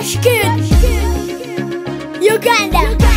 Fresh kid. Uganda.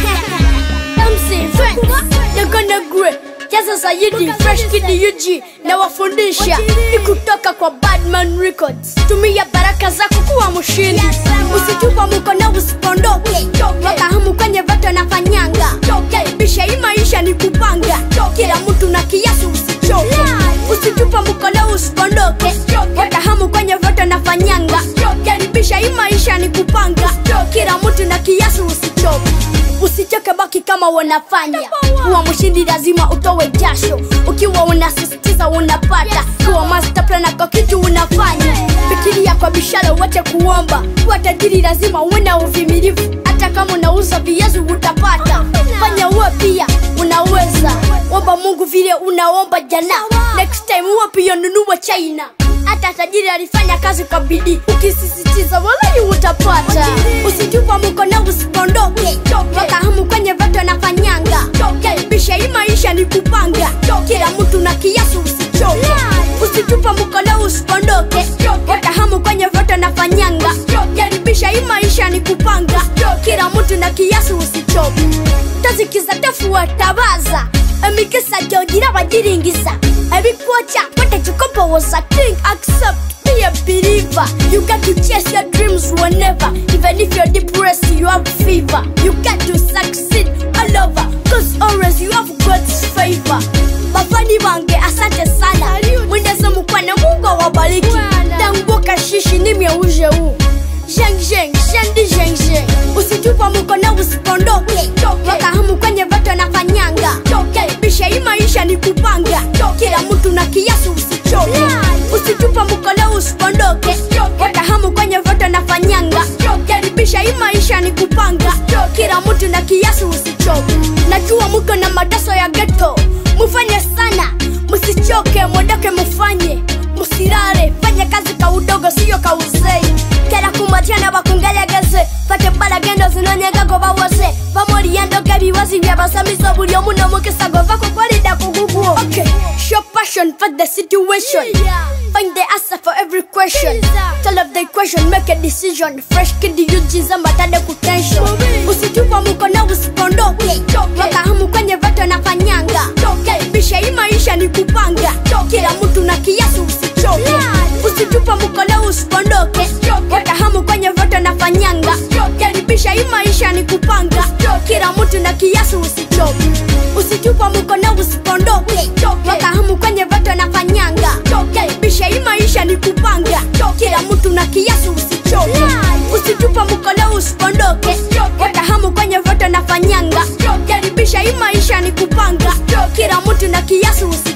MC Friends. You're gonna grow. Jaza Sayidi, Fresh Kid UG na wafundisha ni kutoka kwa Badman Records. Tumia baraka zako kuwa mshindi, usitupa mkono, usipondoke. Wakahamu kwenye vato na fanyanga, karibisha hii maisha ni kupanga. Kila mtu na kiasi, usichoke, usitupa mkono, usipondoke. Wakahamu kwenye vato na fanyanga, karibisha hii maisha ni kupanga. Kila mtu na kiasi, usichoke usichoke baki kama wanafanya kuwa mshindi lazima utowe jasho ukiwa unasisitiza unapata kuwa master plan kwa kitu unafanya fikiria kwa bishara wache kuomba kuwa tajiri lazima uwe na uvimilivu hata kama unauza viazi utapata fanya uwe pia unaweza omba mungu vile unaomba jana next time uwe pia nunua china hata tajiri alifanya kazi kwa bidii ukisisitiza walai utapata usitupa mkono usipondoke wakahamu kwenye vato nafanyanga karibisha hii maisha ni kupanga kila mtu na kiasi usichoke usitupa mkono usipondoke wakahamu kwenye vato nafanyanga karibisha hii maisha ni kupanga kila mtu na kiasi usichoke tazikiza tafuatabaza emikisa jogira bagiringiza ebikwoca batakikopowoza think accept be a believer you got to chase your dreams whenever even if you're depressed you have fever you got to succeed all over cause always you have god's favor bafani bange asante sana mwendeze mukwana mungu awabariki tanguka shishi nimyeuje huu Zheng zheng, shendi zheng zheng Usitupa mkono usipondoke Wakahamu kwenye vato na fanyanga Karibisha hii maisha ni kupanga Kila mtu na kiasi usichoke Usitupa mkono usipondoke Wakahamu kwenye vato na fanyanga Karibisha hii maisha ni kupanga Kila mtu na kiasi usichoke Najua muko na madaso ya ghetto Mufanye sana, musichoke, mwendoke mufanye Musirare, fanya kazi ka udogo siyo ka uzei kera kumatiana bakungelegeze fate balagendo zinonyegago bawose bamoliyendoga ebiwazi byabasamiso buli omu n'omukisa gova kukolida kuguguo okay. show passion for the situation find the answer for every question tell of the equation make a decision fresh kid yujiza mbatade kutension usitupa mkono usipondoke wakahamu kwenye vato na fanyanga karibisha hii maisha ni kupanga kila mtu na kiasi usichoke usitupa mkono usipondoke wakahamu kwenye voto na fanyanga karibisha hii maisha ni kupanga kila mtu na kiasi usichoke usitupa mkono usipondoke wakahamu kwenye voto na fanyanga karibisha hii maisha ni kupanga kila mtu na kiasi usichoke usitupa mkono usipondoke wakahamu kwenye voto na fanyanga karibisha hii maisha ni kupanga kila mtu na kiasi usichoke